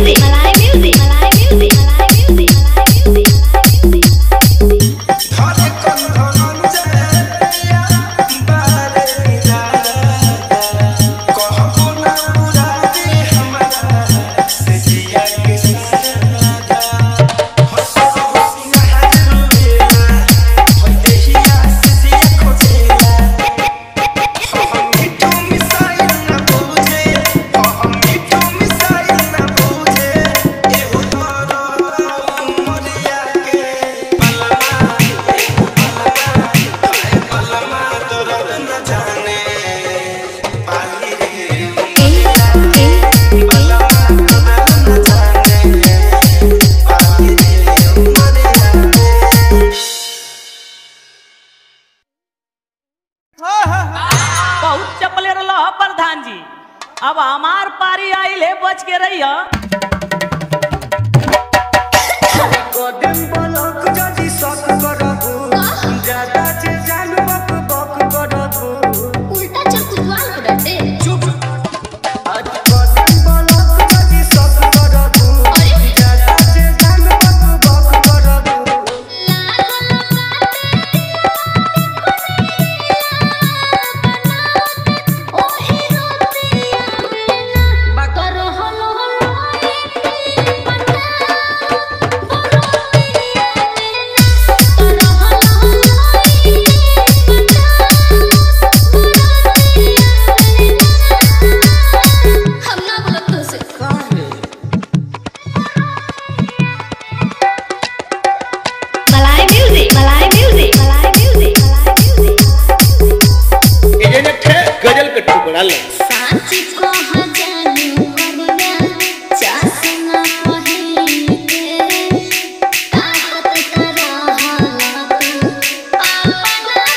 music, Malay music, Malay music, Malay music, Malay music, Malay music. ধরে কন্ধন জয়া বারে রাজা কহবো না পুরাবে हमरा से जिया के साजा हंसो हंसिया हरुएला होय देहिया से जिया खोजेला हम मिठू मिसाइल ना बुझे हम मिठू मिसाइल ना बुझे एहो तोरो मोरिया के पलमा दर्द न जाने पाली रे पलमा दर्द न जाने पाली रे मोरिया बहुत चपले रहा प्रधान जी अब हमार पारी आइल है बच के रहिया कदम पलक जदि सक करबू ज्यादा जे जानू बक बक करबू उल्टा चल कुदवाल को डरते आज कदम पलक जदि सक करबू ज्यादा जे जानू बक बक करबू हम ना बोलत तो से Malay music, Malay music, Malay music, Malay music, Malay music. Agent है गजल के टुकड़ा ले साच को हजानु करिया चासना पहिल के ताकत करा हालत अपना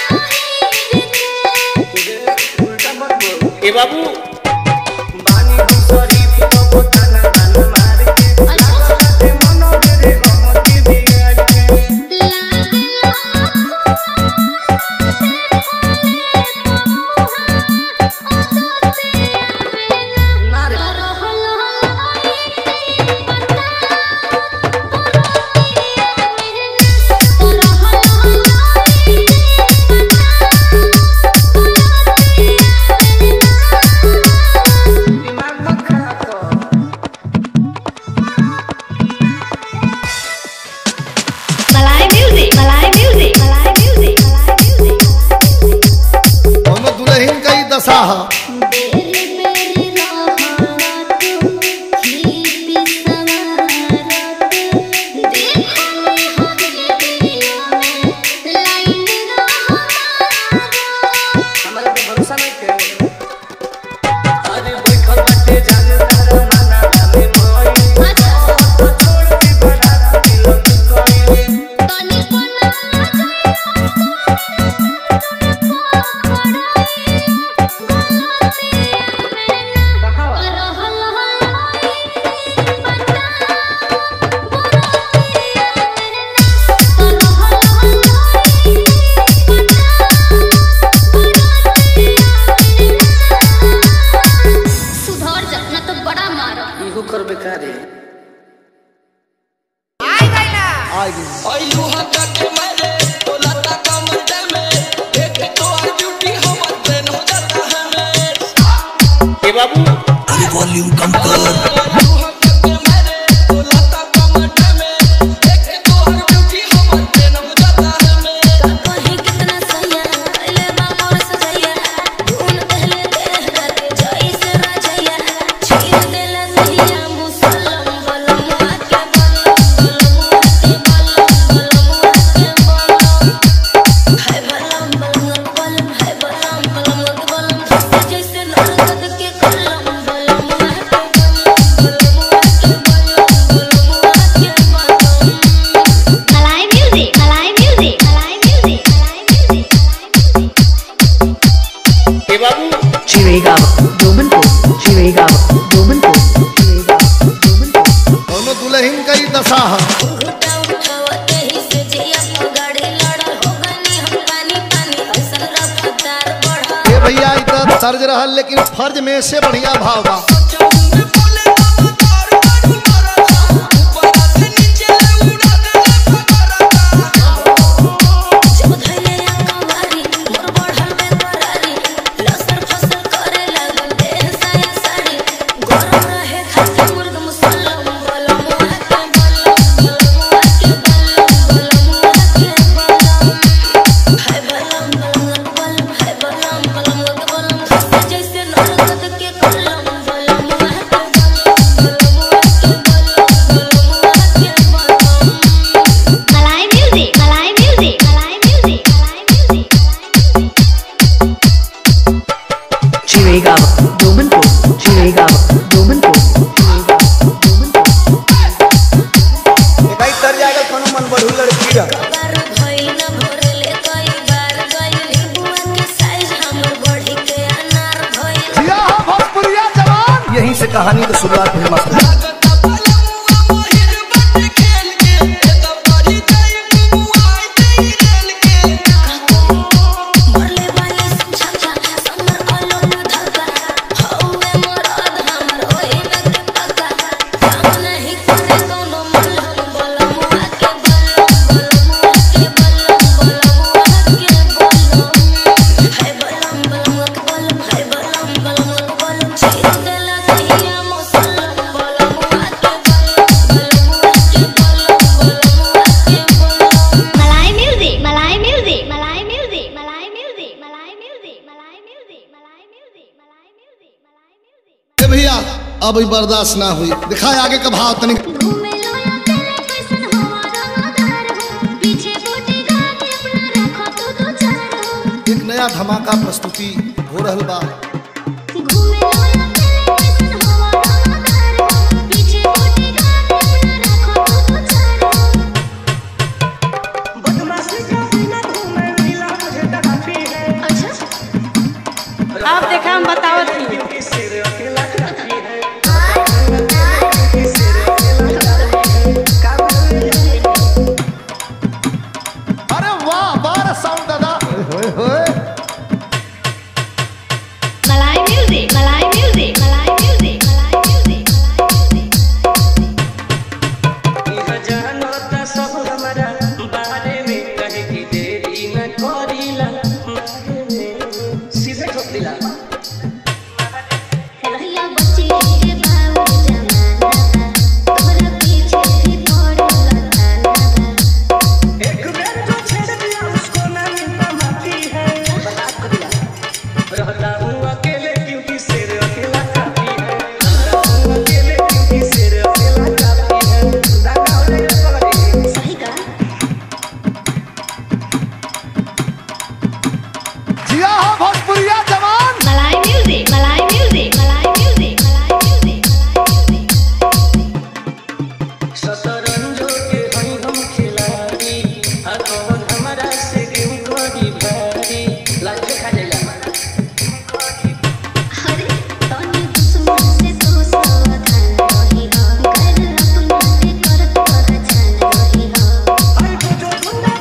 पहिल के उल्टा मत बोल ए बाबू बानी हम शरीफ को ताना ताना मार के लागते मनो मेरे हम की बिगाड़ के ना रे दिमाग मत खराब कर Malay music, Malay music, Malay music, Malay music, Malay music. दोनों दुल्हन का ही दशा है बेरी बेरी राहत ही बिसवारत देखो हवेलियों में लाइन रहत हमारा तो भरोसा नहीं के अरे बैठल बाटे जान तारा माना जाने मोई तो छोड़ के बड़ा दिल कोई तनी कोना सुधर जा ना तो बड़ा मारो इहो कर बेकार है आ गई ओइलू हटा के मारे तोला ता कमर में देख तो आ ड्यूटी हमर ट्रेन हो जाता है ए बाबू ओइलू हटा के मारे तोला ता कमर में देख तो आ ड्यूटी हमर ट्रेन हो जाता है कहीं कितना सैया ले बामोर सजैया धुन पहले देहरा के जाई से राजैया छीन देला सैया मुसलम बलमुआ के बलम बलमुआ के बलम बलमुआ के बलम हाय बलम बलमुआ के बलम हाय बलम बलमुआ के बलम जैसे जैसे नरकत के कलम बलमुआ के बलम बलमुआ के बलम बलमुआ के बलम Malay music, Malay music, Malay music, Malay music, Malay music. ए बाबू Chirigava, Domanpur, Chirigava, Domanpur, Chirigava, Domanpur. दोनों दुल्हन का ही दशा है उठा उठावा यही से जिया को गाड़ी लड़ल हो गनी हम पानी पानी असल रफ्तार बढ़ा ये भैया इधर सर्ज रहा लेकिन फर्ज में से बढ़िया भाव बा बोले बाबा तार मारू मारा कहानी की शुरुआत हुई मसला मरले वाली समझा समर आलोक धगा हौवे मरद हमर ओए न पका काम नहीं करे कोनो मलहम बलमुआ के बलम बलमुआ के बलम बलमुआ के बलम है बलम बलमुआ के बलम है बलम बलमुआ के बलम छीन देला कहिया मौसलम बलमुआ के बलम बलमुआ के बलम बलमुआ के बलम Malay music, Malay music, Malay music, Malay music, Malay music, Malay music, Malay music, Malay music, Malay music. ए भैया अब ई बर्दाश्त ना हुई दिखाए आगे का भाव तनिक घूमे लो अकेले कैसन हवा रंगदार हो पीछे बूटी गाड़ी अपना रखो तू दो चार हो एक नया धमाका प्रस्तुति हो रहल बा घूमे लो अकेले कैसन हवा रंगदार हो पीछे बूटी गाड़ी अपना रखो तू दो चार हो अच्छा अब देखा हम बतावत ही अरे वाह बार साउंड दादा होए होए Malay music, Malay music, Malay music, Malay music, Malay music. रहिया बच्ची के बाबू जमाना तोहरा पीछे भी पड़ल थाना रहता हूँ अकेले क्योंकि शेर अकेला काफी है रहता हूँ अकेले क्योंकि शेर अकेला काफी है दादा होले पगड़ी सही का जिया हो भोजपुरिया जवान Malay music, Malay music, Malay music, Malay music, Malay music. शतरंजो के हई हम खिलाड़ी आ कौन हमारा से गेम करी भारी लाइफ खा जाइला अरे तोनी दुश्मन से तो सावधान रही हो कर अपना से करत पहचान रही हो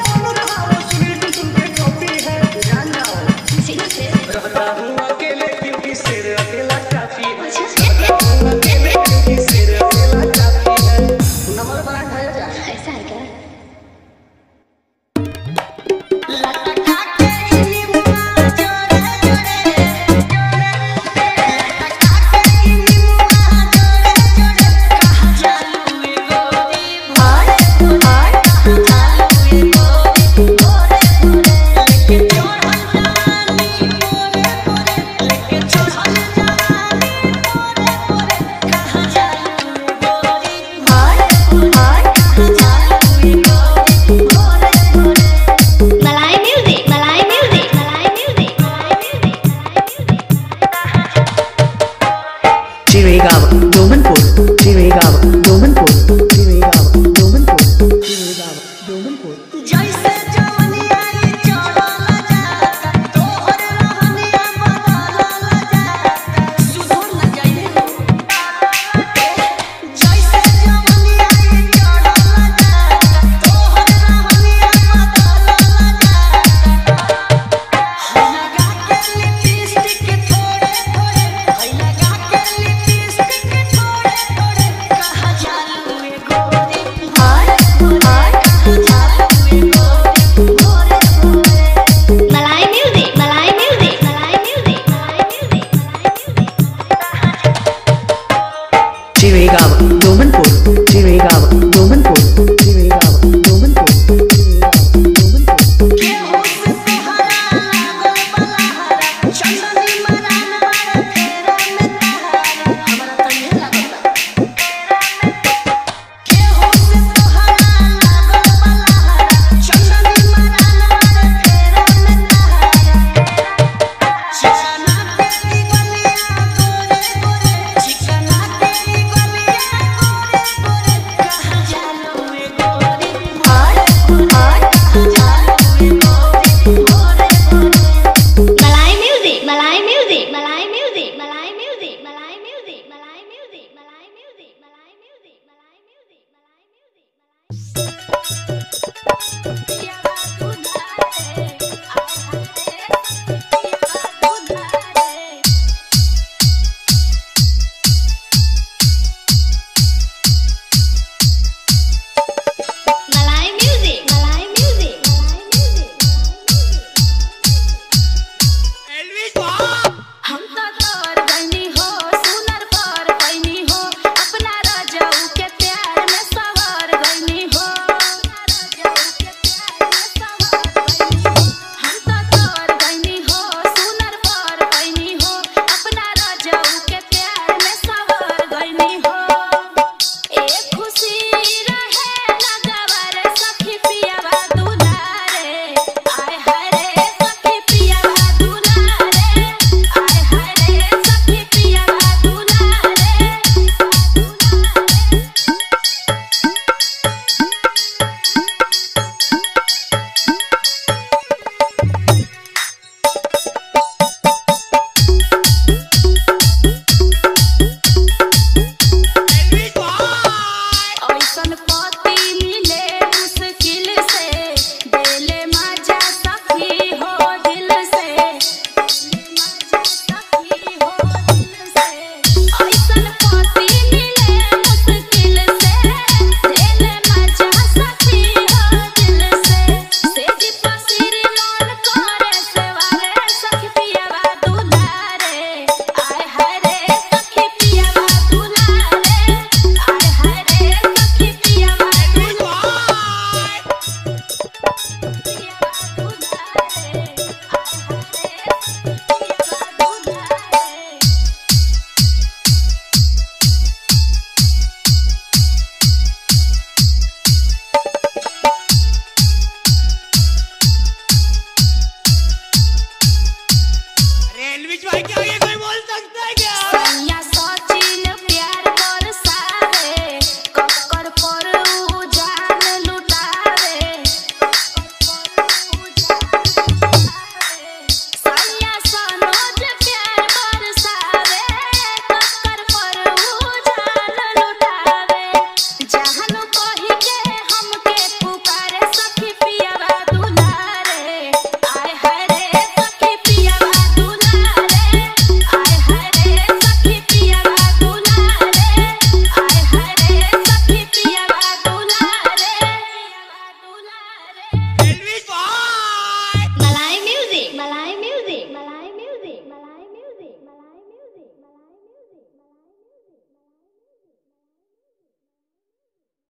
सीधा से रहता हूँ अकेले क्योंकि शेर अकेला काफी है अच्छा अकेले क्योंकि शेर अकेला काफी है नंबर बना खाया जा ऐसा है क्या Malay music, Malay music, Malay music, Malay music, Malay music. Chirigava, Domanpur, Chirigava, Domanpur, Chirigava, Domanpur, Chirigava, Domanpur. जैसे जवनिया ये चढ़ल जाता तोहर रहनिया बदलल जाता सुधर न जाइए जैसे जवनिया ये चढ़ल जाता तोहर रहनिया बदलल जाता लगा के लिपस्टिक थोड़े थोड़े लगा के लिपस्टिक थोड़े थोड़े कहा जालू ए गोरी हाय हाय कहा जालू ए गोरी गोरे गोरे Malay music, Malay music, Malay music, Malay music, Malay music. Chirigava, Domanpur, Chirigava,